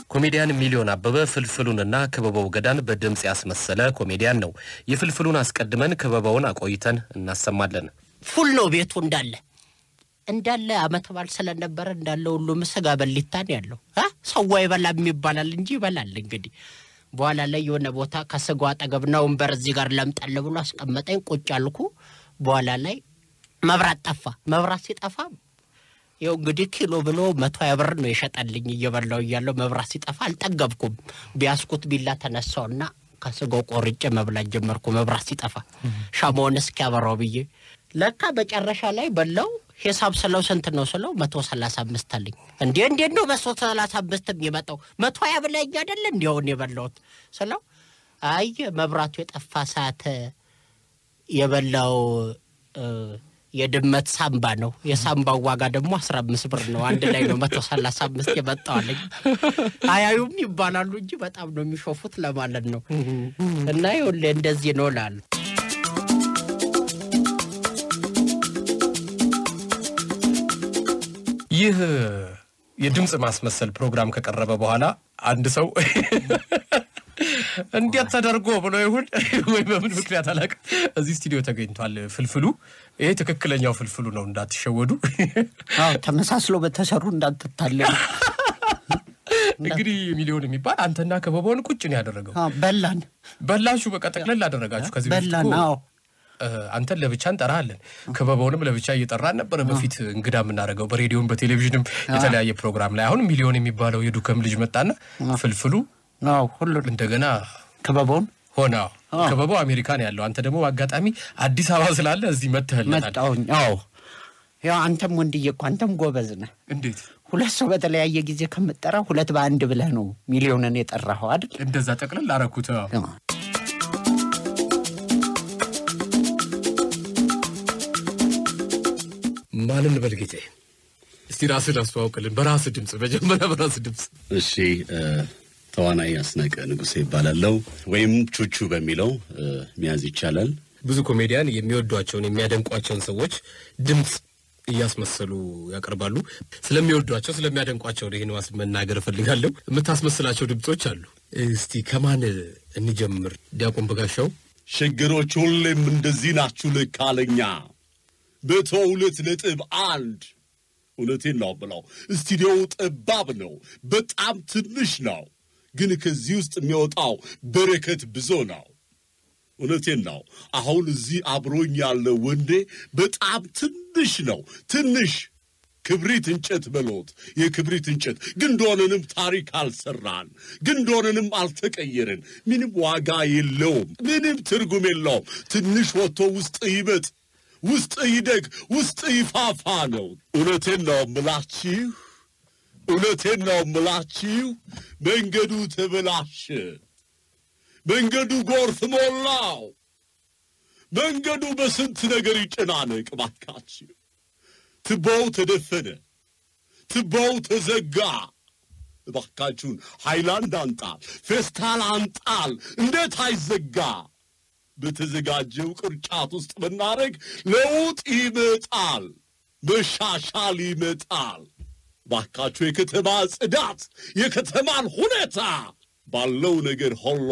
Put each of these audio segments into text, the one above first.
ኮሜዲያን ሚሊዮን አበበ ፍልፍሉንና ክበበው ገዳን በድምፅ ያስመሰለ ኮሜዲያን ነው። የፍልፍሉን አስቀድመን ክበበውን አቆይተን እናሰማለን። ፉል ነው ቤቱ እንዳለ እንዳለ አመት በዓል ስለነበረ እንዳለ ሁሉም ስጋ በሊታን ያለው አ ሰው አይበላም ይባላል እንጂ ይበላል። እንግዲህ በኋላ ላይ የሆነ ቦታ ከስጋው አጠገብና ወንበር እዚህ ጋር ለምጠል ብሎ አስቀመጠኝ። ቁጭ አልኩ። በኋላ ላይ መብራት ጠፋ። መብራት ሲጠፋ ይኸው እንግዲህ ኪሎ ብሎ መቶ ሀያ ብር ነው የሸጠልኝ። እየበላው እያለው መብራት ሲጠፋ አልጠገብኩም። ቢያስኩት ቢላ ተነሳውና ከስጋው ቆርጬ መብላት ጀመርኩ። መብራት ሲጠፋ ሻማውን እስኪያበራው ብዬ ለካ መጨረሻ ላይ በላው። ሂሳብ ስለው ስንት ነው ስለው መቶ ሰላሳ አምስት አለኝ። እንዴ እንዴት ነው መቶ ሰላሳ አምስት የሚመጣው? መቶ ሀያ ብለኸኝ አይደለ እንዲያውን የበላሁት ስለው አይ መብራቱ የጠፋ ሰዓት የበላው እ፣ የድመት ሳምባ ነው። የሳምባው ዋጋ ደግሞ አስራ አምስት ብር ነው። አንድ ላይ ነው መቶ ሰላሳ አምስት የመጣዋለኝ። አያዩም ይባላሉ እንጂ በጣም ነው የሚሾፉት ለማለት ነው። እና ይኸውልህ እንደዚህ ነው ላሉ ይህ የድምፅ ማስመሰል ፕሮግራም ከቀረበ በኋላ አንድ ሰው እንዴት ተደርጎ ብሎ ይሁን ወይ በምን ምክንያት አላውቅም፣ እዚህ ስቱዲዮ ተገኝቷል። ፍልፍሉ ይሄ ትክክለኛው ፍልፍሉ ነው፣ እንዳትሸወዱ። አዎ ተመሳስሎ በተሰሩ እንዳትታለሉ። እንግዲህ ሚሊዮን የሚባል አንተና ከበበውን ቁጭ ነው ያደረገው። አዎ፣ በላን በላችሁ፣ በቃ ጠቅለል አደረጋችሁ። ከዚህ በፊት በላን። እኮ አዎ እ፣ አንተን ለብቻ እንጠራለን፣ ከበበውንም ለብቻ እየጠራን ነበረ በፊት እንግዳ የምናደርገው በሬዲዮም በቴሌቪዥንም የተለያየ ፕሮግራም ላይ። አሁን ሚሊዮን የሚባለው የዱከም ልጅ መጣና ፍልፍሉ አዎ ሁሉ እንደገና ክበበውን ሆነ። ከበበው አሜሪካን ያለው አንተ ደግሞ አጋጣሚ አዲስ አበባ ስላለ እዚህ መጥተህለታል። መጣሁኝ። አዎ ያው አንተም ወንድዬ እኮ አንተም ጎበዝ ነህ። እንዴት ሁለት ሰው በተለያየ ጊዜ ከምጠራ ሁለት በአንድ ብለህ ነው ሚሊዮንን የጠራኸው አይደል? እንደዛ ጠቅልል አረኩት። አዎ። ማንን በል ጌታዬ? እስቲ ራስህን አስተዋውቅልን በራስህ ድምፅ፣ መጀመሪያ በራስህ ድምፅ። እሺ እ፣ ተዋናይ አስናቀ ንጉሴ ይባላለው ወይም ቹቹ በሚለው እ፣ መያዝ ይቻላል። ብዙ ኮሜዲያን የሚወዷቸውን የሚያደንቋቸውን ሰዎች ድምፅ እያስመሰሉ ያቀርባሉ። ስለሚወዷቸው ስለሚያደንቋቸው ይህን ዋስ መናገር እፈልጋለሁ። የምታስመስላቸው ድምፆች አሉ። እስቲ ከማን እንጀምር? ዲያቆን በጋሻው ችግሮች ሁሌም እንደዚህ ናችሁ ልክ አለኛ መቶ ሁለት ነጥብ አንድ እውነቴን ነው ብለው ስቱዲዮው ጠባብ ነው፣ በጣም ትንሽ ነው። ግን ከዚህ ውስጥ የሚወጣው በረከት ብዙ ነው። እውነቴን ነው። አሁን እዚህ አብሮኝ ያለው ወንዴ በጣም ትንሽ ነው። ትንሽ ክብሪት እንጨት በሎት የክብሪት እንጨት ግንዶንንም ታሪክ አልሰራን፣ ግንዶንንም አልተቀየርን። ምንም ዋጋ የለውም፣ ምንም ትርጉም የለውም። ትንሽ ወጥቶ ውስጥ ይበጥ፣ ውስጥ ይደግ፣ ውስጥ ይፋፋ ነው። እውነቴን ነው ምላችሁ፣ እውነቴን ነው ምላችሁ። መንገዱ ተበላሸ። መንገዱ ጎርፍ ሞላው። መንገዱ በስንት ነገር ይጨናነቅ። ባካችሁ ትቦው ተደፈነ፣ ትቦው ተዘጋ። እባካችሁን ሃይላንድ አንጣል፣ ፌስታል አንጣል። እንዴት አይዘጋ? በተዘጋጀው ቅርጫት ውስጥ ብናደርግ ለውጥ ይመጣል፣ መሻሻል ይመጣል። ባካችሁ የከተማ ጽዳት፣ የከተማን ሁኔታ ባለው ነገር ሁሉ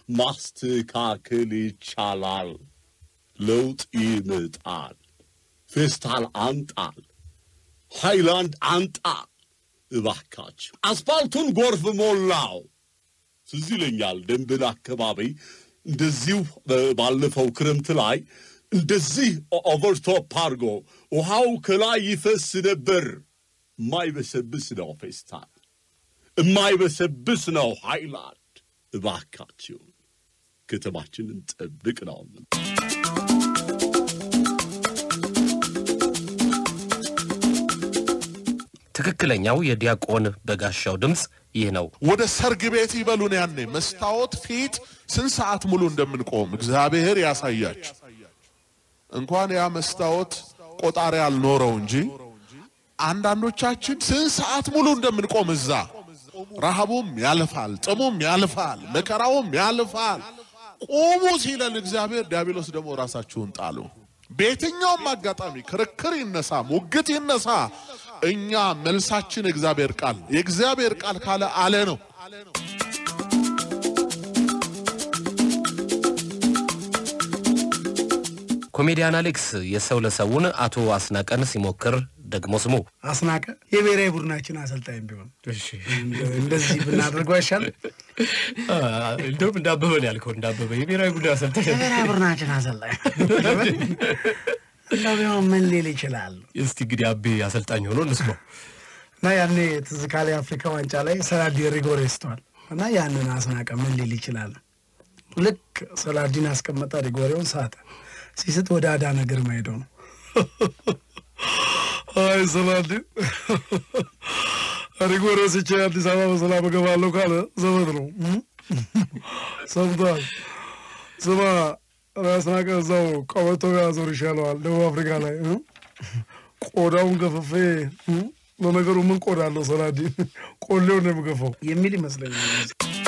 ማስተካከል ይቻላል። ለውጥ ይመጣል። ፌስታል አንጣል፣ ሃይላንድ አንጣል። እባካችሁ አስፋልቱን ጎርፍ ሞላው። ትዝ ይለኛል ደንብል አካባቢ እንደዚሁ ባለፈው ክረምት ላይ እንደዚህ ኦቨርቶፕ አድርጎ ውሃው ከላይ ይፈስ ነበር። የማይበሰብስ ነው ፌስታል፣ የማይበሰብስ ነው ሃይላንድ። እባካችሁ ከተማችንን ጠብቅ ነው። ትክክለኛው የዲያቆን በጋሻው ድምፅ ይህ ነው። ወደ ሰርግ ቤት ይበሉን። ያኔ መስታወት ፊት ስንት ሰዓት ሙሉ እንደምንቆም እግዚአብሔር ያሳያችሁ። እንኳን ያ መስታወት ቆጣሪ ያልኖረው እንጂ አንዳንዶቻችን ስንት ሰዓት ሙሉ እንደምንቆም እዛ ረሃቡም ያልፋል፣ ጥሙም ያልፋል፣ መከራውም ያልፋል። ቁሙ ሲለን እግዚአብሔር፣ ዲያብሎስ ደግሞ ራሳችሁን ጣሉ። በየትኛውም አጋጣሚ ክርክር ይነሳ፣ ሙግት ይነሳ፣ እኛ መልሳችን እግዚአብሔር ቃል የእግዚአብሔር ቃል ካለ አለ ነው። አለ ነው። ኮሜዲያን አሌክስ የሰው ለሰውን አቶ አስናቀን ሲሞክር ደግሞ ስሙ አስናቀ የብሔራዊ ቡድናችን አሰልጣኝ ቢሆን እንደዚህ ብናደርገው አይሻል? እንደውም እንዳበበ ነው ያልከው። እንዳበበ የብሔራዊ ቡድን አሰልጣኝ የብሔራዊ ቡድናችን አሰልጣኝ እንደው ቢሆን ምን ሊል ይችላል? እስቲ እንግዲህ አቤ አሰልጣኝ ሆኖ እንስማው። እና ያኔ ትዝ ካለ የአፍሪካ ዋንጫ ላይ ሰላዲ ሪጎሬ ስተዋል እና ያንን አስናቀ ምን ሊል ይችላል? ልክ ሰላዲን አስቀመጠ፣ ሪጎሬውን ሳተ። ሲስት ወደ አዳነ ግርማ ሄደው ነው አይ ሰላዲን ሪጎሬ ስቼ አዲስ አበባ በሰላም እገባለሁ ካለ ዘመድ ነው ሰምቷል። ስማ አስናቀ እዛው ቀበቶ ጋር ዞር ይሻለዋል። ደቡብ አፍሪካ ላይ እ? ቆዳውን ገፍፌ እ? ለነገሩ ምን ቆዳ አለው ሰላዲን ቆሌው ነው የምገፋው የሚል ይመስለኛል።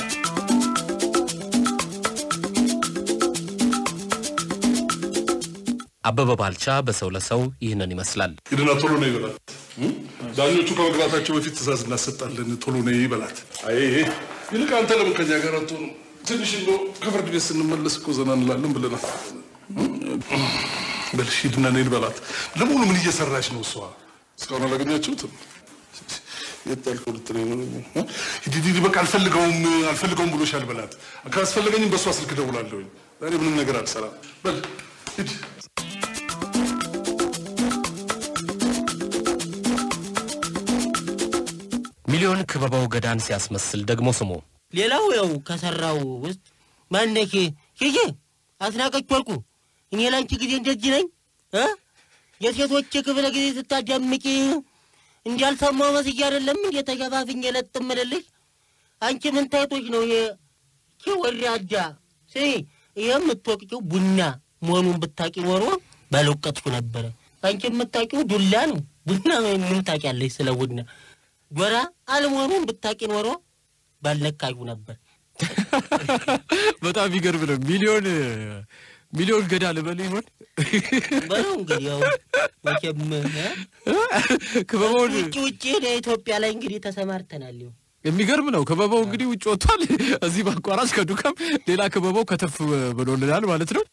አበበ ባልቻ በሰው ለሰው ይህንን ይመስላል። ሂድና ቶሎ ነው ይበላት። ዳኞቹ ከመግባታቸው በፊት ትእዛዝ እናሰጣለን። ቶሎ ነው ይበላት። አይ ይልቅ አንተ ለምን ከኛ ጋር አትሆንም? ትንሽ እንደው ከፍርድ ቤት ስንመለስ እኮ ዘና እንላለን ብለናል። በልሽ ሂድና ነይ በላት። ለመሆኑ ምን እየሰራች ነው እሷ? እስካሁን አላገኛችሁትም? የት ጣልከው ልትለኝ ነው? ሂድ ሂድ፣ በቃ አልፈልገውም አልፈልገውም ብሎሻል በላት። ካስፈለገኝም በእሷ ስልክ እደውላለሁኝ። ዛሬ ምንም ነገር አልሰራም። በል ሂድ። ሚሊዮን ክበባው ገዳን ሲያስመስል ደግሞ ስሙ ሌላው ያው ከሰራው ውስጥ ማነክ ሂጂ አስናቀች ወርቁ እኔ ላንቺ ጊዜ እንደዚህ ነኝ እ የሴቶች ክፍለ ጊዜ ስታዳምቂ እንዳልሰማው መስዬ አይደለም እንዴ ተገፋፍኝ ለጥ እምልልሽ አንቺ ምን ታይቶች ነው ይሄ ይሄ ወራዳ ስሚ ይሄ የምትወቅቂው ቡና መሆኑን ብታቂ ኖሮ ባልወቀጥኩ ነበረ አንቺ የምታቂው ዱላ ነው ቡና ምን ታቂያለሽ ስለ ቡና ጎራ አለመሆኑን ብታቂ ኖሮ ባልነካዩ ነበር በጣም ይገርም ነው። ሚሊዮን ሚሊዮን ገዳ ልበል ይሆን በለው እንግዲህ ያው መቼም እ? ክበባውን ውጭ ውጭ ኢትዮጵያ ላይ እንግዲህ ተሰማርተናል። ይኸው የሚገርም ነው። ክበባው እንግዲህ ውጭ ወጥቷል። እዚህ በአቋራጭ ከዱካም ሌላ ክበባው ከተፍ ብሎልናል ማለት ነው።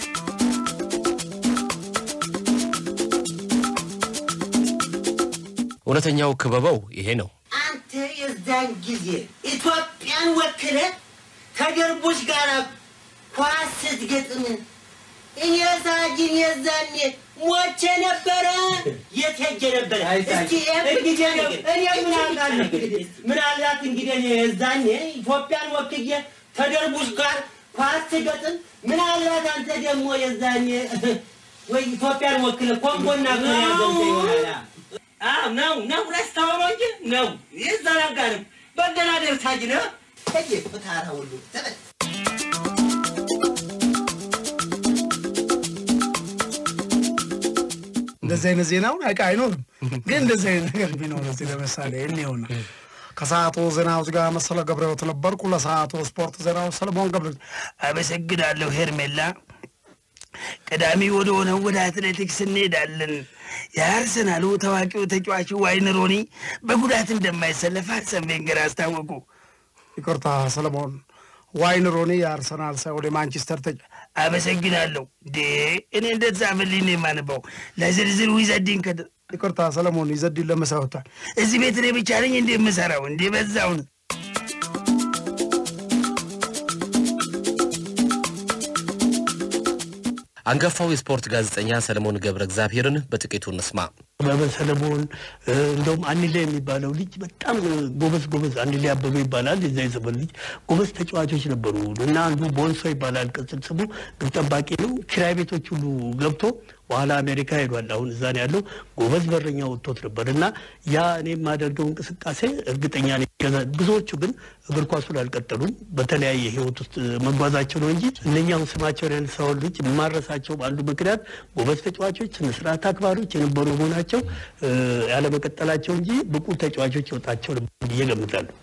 እውነተኛው ክበባው ይሄ ነው። አንተ የዛን ጊዜ ኢትዮጵያን ወክለ ከደርቦች ጋር ኳስ ስትገጥም እኔ ሳጅን የዛኔ ሞቼ ነበረ። የት ሄጄ ነበረ? እስኪ እንግዲህ ነው እኔ ምን አውቃለሁ? ምናልባት እንግዲህ እኔ የዛኔ ኢትዮጵያን ወክዬ ከደርቡሽ ጋር ኳስ ስገጥም ምናልባት አንተ ደግሞ የዛኔ ወይ ኢትዮጵያን ወክለ ኮንጎና ኮሪያ ገብተህ ይሆናል። አዎ ነው ነው ረስታው ነው እንጂ ነው ይዘናጋንም በደናደር ሳጅ ነው ተየ ፍታራ ሁሉ ተበት እንደዚህ አይነት ዜናውን አቃ አይኖርም፣ ግን እንደዚህ አይነት ነገር ቢኖር እዚህ ለምሳሌ እኔውና ከሰዓቱ ዜናዎች ጋር መሰለ ገብረሕይወት ነበርኩ። ለሰዓቱ ስፖርት ዜናዎች ሰለሞን ገብረ አመሰግናለሁ ሄርሜላ። ቀዳሚ ወደ ሆነው ወደ አትሌቲክስ እንሄዳለን። የአርሰናሉ ታዋቂው ተጫዋች ዋይን ሮኒ በጉዳት እንደማይሰለፍ አርሰን ቬንገር አስታወቁ። ይቅርታ ሰለሞን፣ ዋይን ሮኒ የአርሰናል ሳይሆን የማንቸስተር ተጫዋች። አመሰግናለሁ። ዴ እኔ እንደተጻፈልኝ ነው የማነበው። ለዝርዝር ይዘዲን ከ ይቅርታ ሰለሞን፣ ይዘዲን ለመሳወቷል። እዚህ ቤት እኔ ብቻ ነኝ እንደ የምሰራው እንደ በዛውን አንጋፋው የስፖርት ጋዜጠኛ ሰለሞን ገብረ እግዚአብሔርን በጥቂቱ እንስማ። አበበ ሰለሞን እንደውም አንሌ የሚባለው ልጅ በጣም ጎበዝ ጎበዝ አንሌ አበበ ይባላል። የዛ የዘመን ልጅ ጎበዝ ተጫዋቾች ነበሩ እና አንዱ ቦንሶ ይባላል ቅጽል ስሙ፣ ግብ ጠባቂ ነው። ኪራይ ቤቶች ሁሉ ገብቶ በኋላ አሜሪካ ሄዷል። አሁን እዛ ነው ያለው። ጎበዝ በረኛ ወጥቶት ነበር እና ያ እኔ የማደርገው እንቅስቃሴ እርግጠኛ ነኝ ገዛ- ብዙዎቹ ግን እግር ኳሱን አልቀጠሉም። በተለያየ ህይወት ውስጥ መጓዛቸው ነው እንጂ እነኛውን ስማቸውን ያነሳውን ልጅ የማረሳቸው አንዱ ምክንያት ጎበዝ ተጫዋቾች፣ ስነስርዓት አክባሪዎች የነበሩ መሆናቸው እ፣ ያለመቀጠላቸው እንጂ ብቁ ተጫዋቾች ይወጣቸው ነበር ብዬ እገምታለሁ።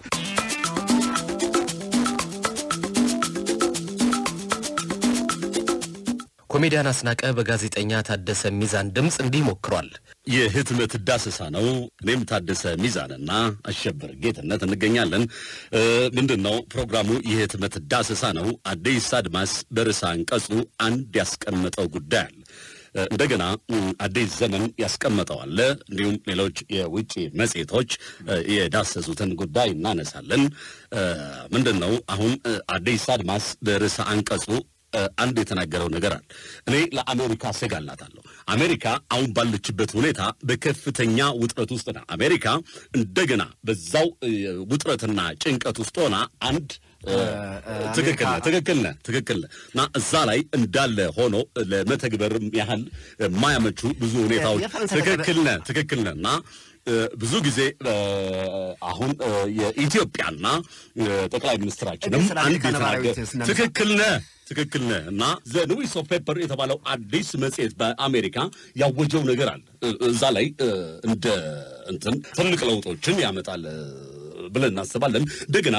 ኮሜዲያን አስናቀ በጋዜጠኛ ታደሰ ሚዛን ድምፅ እንዲህ ሞክሯል። የህትመት ዳሰሳ ነው። እኔም ታደሰ ሚዛንና አሸበር ጌትነት እንገኛለን። እ፣ ምንድን ነው ፕሮግራሙ? የህትመት ዳሰሳ ነው። አዲስ አድማስ በርዕሰ አንቀጹ አንድ ያስቀመጠው ጉዳይ አለ። እ፣ እንደገና እ፣ አዲስ ዘመን ያስቀመጠው አለ። እንዲሁም ሌሎች የውጭ መጽሔቶች እ፣ የዳሰሱትን ጉዳይ እናነሳለን። እ፣ ምንድን ነው አሁን እ፣ አዲስ አድማስ በርዕሰ አንቀጹ እ፣ አንድ የተናገረው ነገር አለ። እኔ ለአሜሪካ እሰጋላታለሁ። አሜሪካ አሁን ባለችበት ሁኔታ በከፍተኛ ውጥረት ውስጥ ና አሜሪካ እንደገና በዛው እ፣ ውጥረትና ጭንቀት ውስጥ ሆና አንድ እ፣ ትክክል ነህ ትክክል ነህ ትክክል ነህ እና እዛ ላይ እንዳለ ሆኖ ለመተግበርም ያህል የማያመቹ ብዙ ሁኔታዎች የፈረንሳይ ትክክል ነህ ትክክል ነህ እና እ፣ ብዙ ጊዜ እ፣ አሁን እ፣ የኢትዮጵያና እ፣ ጠቅላይ ሚኒስትራችንም ስለ አንድ አሜሪካ ነባራዊ የተናገ- ስናነሳ- ትክክል ነህ ትክክል ነህ እና ዘ ኒውስ ኦፍ ፔፐር የተባለው አዲስ መጽሔት በአሜሪካ ያወጀው ነገር አለ እ- እዛ ላይ እ፣ እንደ እንትን ትልቅ ለውጦችን ያመጣል እ፣ ብለን እናስባለን እንደገና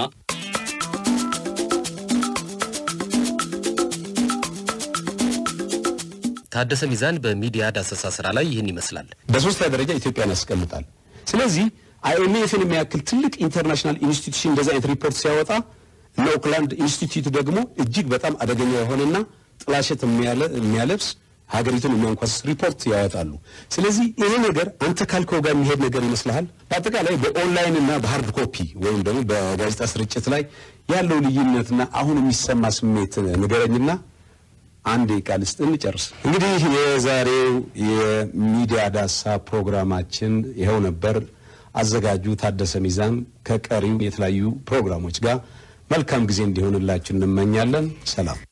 ታደሰ ሚዛን በሚዲያ ዳሰሳ ስራ ላይ ይህን ይመስላል። በሶስተኛ ደረጃ ኢትዮጵያን ያስቀምጣል። ስለዚህ አይኤምኤፍን የሚያክል ትልቅ ኢንተርናሽናል ኢንስቲትዩሽን እንደዚህ አይነት ሪፖርት ሲያወጣ እነ ኦክላንድ ኢንስቲትዩት ደግሞ እጅግ በጣም አደገኛ የሆነና ጥላሸት የሚያለ- የሚያለብስ ሀገሪቱን የሚያንኳስስ ሪፖርት ያወጣሉ። ስለዚህ ይሄ ነገር አንተ ካልከው ጋር የሚሄድ ነገር ይመስልሃል? በአጠቃላይ በኦንላይን እና በሀርድ ኮፒ ወይም ደግሞ በጋዜጣ ስርጭት ላይ ያለው ልዩነትና አሁን የሚሰማ ስሜት ንገረኝና አንድ ቃል ስጥ እንጨርስ። እንግዲህ የዛሬው የሚዲያ ዳሳ ፕሮግራማችን ይኸው ነበር። አዘጋጁ ታደሰ ሚዛን ከቀሪው የተለያዩ ፕሮግራሞች ጋር መልካም ጊዜ እንዲሆንላችሁ እንመኛለን። ሰላም።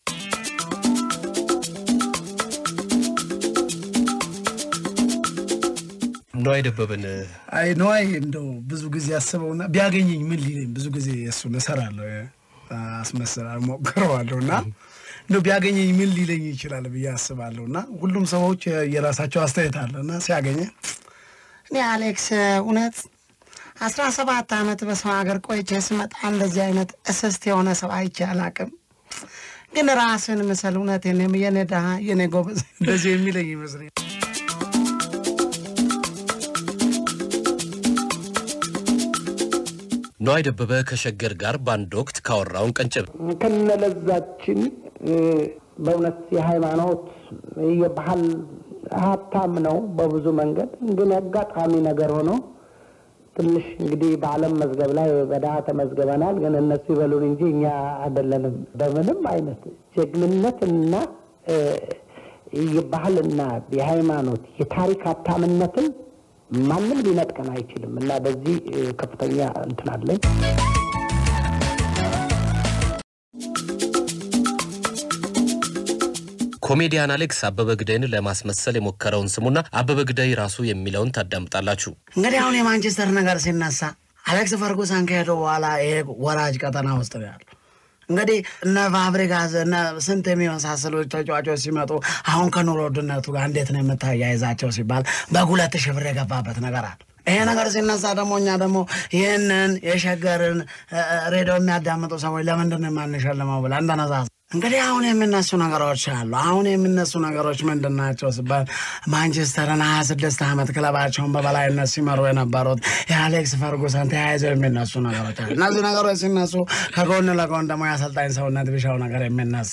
ነዋይ ደበበን አይ ነዋይ እንደው ብዙ ጊዜ አስበውና ቢያገኘኝ ምን ሊለኝ ብዙ ጊዜ እሱን እሰራለሁ አስመስላ ሞክረዋለሁ እና እንደው ቢያገኘኝ ምን ሊለኝ ይችላል ብዬ አስባለሁ እና ሁሉም ሰዎች የራሳቸው አስተያየት አለ እና ሲያገኘ እኔ አሌክስ እውነት አስራ ሰባት ዓመት በሰው ሀገር ቆይቼ ስመጣ እንደዚህ አይነት እስስት የሆነ ሰው አይቼ አላቅም። ግን ራስን ምሰል እውነት የኔ ድሃ የኔ ጎበዝ እንደዚህ የሚለኝ ይመስለኛል። ነዋይ ደበበ ከሸገር ጋር በአንድ ወቅት ካወራውን ቀንጭብ ከነለዛችን እ፣ በእውነት የሃይማኖት የባህል ሀብታም ነው በብዙ መንገድ። ግን አጋጣሚ ነገር ሆኖ ትንሽ እንግዲህ በዓለም መዝገብ ላይ በድሀ ተመዝግበናል። ግን እነሱ ይበሉን እንጂ እኛ አይደለንም። በምንም አይነት ጀግንነትና እ፣ የባህልና የሃይማኖት የታሪክ ሀብታምነትን ማንም ሊነጥቀን አይችልም እና በዚህ እ፣ ከፍተኛ እንትን አለኝ። ኮሜዲያን አሌክስ አበበ ግዳይን ለማስመሰል የሞከረውን ስሙና አበበ ግዳይ ራሱ የሚለውን ታዳምጣላችሁ። እንግዲህ አሁን የማንቸስተር ነገር ሲነሳ አሌክስ ፈርጉሰን ከሄዱ በኋላ ይሄ ወራጅ ቀጠና ውስጥ ነው ያለው። እንግዲህ እነ ፋብሪጋዝ እነ ስንት የሚመሳሰሉ ተጫዋቾች ሲመጡ አሁን ከኑሮ ውድነቱ ጋር እንዴት ነው የምታያይዛቸው ሲባል በሁለት ሺህ ብር የገባበት ነገር አለ። ይሄ ነገር ሲነሳ ደግሞ እኛ ደግሞ ይህንን የሸገርን እ፣ እ፣ ሬዲዮ የሚያዳምጡ ሰዎች ለምንድን ነው የማንሸልመው ብለን ተነሳሳ። እንግዲህ አሁን የሚነሱ ነገሮች አሉ። አሁን የሚነሱ ነገሮች ምንድን ናቸው ሲባል ማንቸስተርን ሀያ ስድስት ዓመት ክለባቸውን በበላይነት ሲመሩ የነበሩት የአሌክስ ፈርጉሰን ተያይዘው የሚነሱ ነገሮች አሉ። እነዚህ ነገሮች ሲነሱ ከጎን ለጎን ደግሞ የአሰልጣኝ ሰውነት ቢሻው ነገር የሚነሳ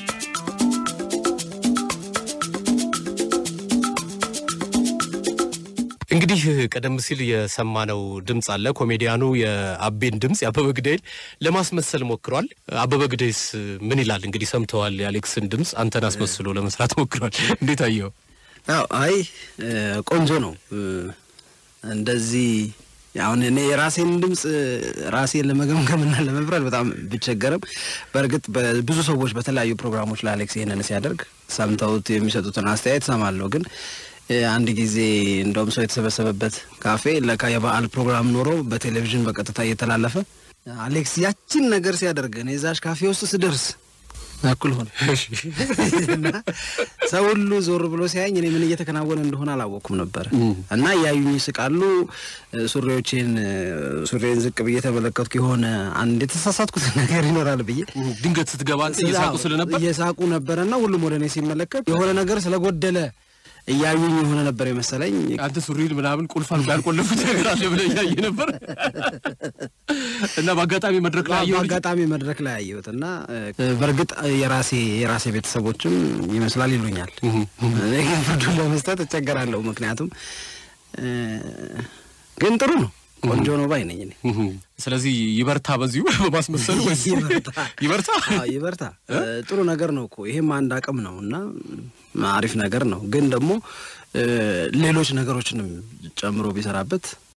እንግዲህ ቀደም ሲል የሰማነው ድምፅ አለ። ኮሜዲያኑ የአቤን ድምፅ የአበበ ግዳይን ለማስመሰል ሞክሯል። አበበ ግዳይስ ምን ይላል? እንግዲህ ሰምተዋል። የአሌክስን ድምፅ አንተን አስመስሎ ለመስራት ሞክሯል። እንዴት አየው? አዎ አይ እ፣ ቆንጆ ነው እ፣ እንደዚህ አሁን እኔ የራሴን ድምፅ እ፣ ራሴን ለመገምገምና ለመፍረድ በጣም ብቸገርም በእርግጥ ብዙ ሰዎች በተለያዩ ፕሮግራሞች ለአሌክስ ይህንን ሲያደርግ ሰምተውት የሚሰጡትን አስተያየት ሰማለሁ። ግን እ፣ አንድ ጊዜ እንደውም ሰው የተሰበሰበበት ካፌ ለካ የበዓል ፕሮግራም ኖሮ በቴሌቪዥን በቀጥታ እየተላለፈ አሌክስ ያችን ነገር ሲያደርግ እኔ እዛሽ ካፌ ውስጥ ስደርስ እኩል ሆነ እና ሰው ሁሉ ዞር ብሎ ሲያየኝ እኔ ምን እየተከናወነ እንደሆነ አላወቅኩም ነበረ እና እያዩኝ ይስቃሉ። ሱሪዎቼን ሱሪዬን ዝቅ ብዬ ተመለከትኩ። የሆነ አንድ የተሳሳትኩት ነገር ይኖራል ብዬ ድንገት ስትገባ አንተ እየሳቁ ስለነበር እየሳቁ ነበረና ሁሉም ወደ እኔ ሲመለከት የሆነ ነገር ስለጎደለ እያዩኝ የሆነ ነበር የመሰለኝ። አንተ ሱሪን ምናምን ቁልፍ አልጋ ያልቆለፉት ነገር አለ ብለህ እያየ ነበር እና በአጋጣሚ መድረክ ላይ አየሁ ልጅ በአጋጣሚ መድረክ ላይ አየሁት እና እ፣ በእርግጥ የራሴ የራሴ ቤተሰቦችም ይመስላል ይሉኛል። እኔ ግን ፍርዱን ለመስጠት እቸገራለሁ። ምክንያቱም እ፣ ግን ጥሩ ነው፣ ቆንጆ ነው ባይ ነኝ እኔ። ስለዚህ ይበርታ በዚሁ በማስመሰል ወይስ ይበርታ ይበርታ አዎ፣ ይበርታ። እ፣ ጥሩ ነገር ነው እኮ ይሄም አንድ አቅም ነው እና ም፣ አሪፍ ነገር ነው። ግን ደግሞ እ፣ ሌሎች ነገሮችንም ጨምሮ ቢሰራበት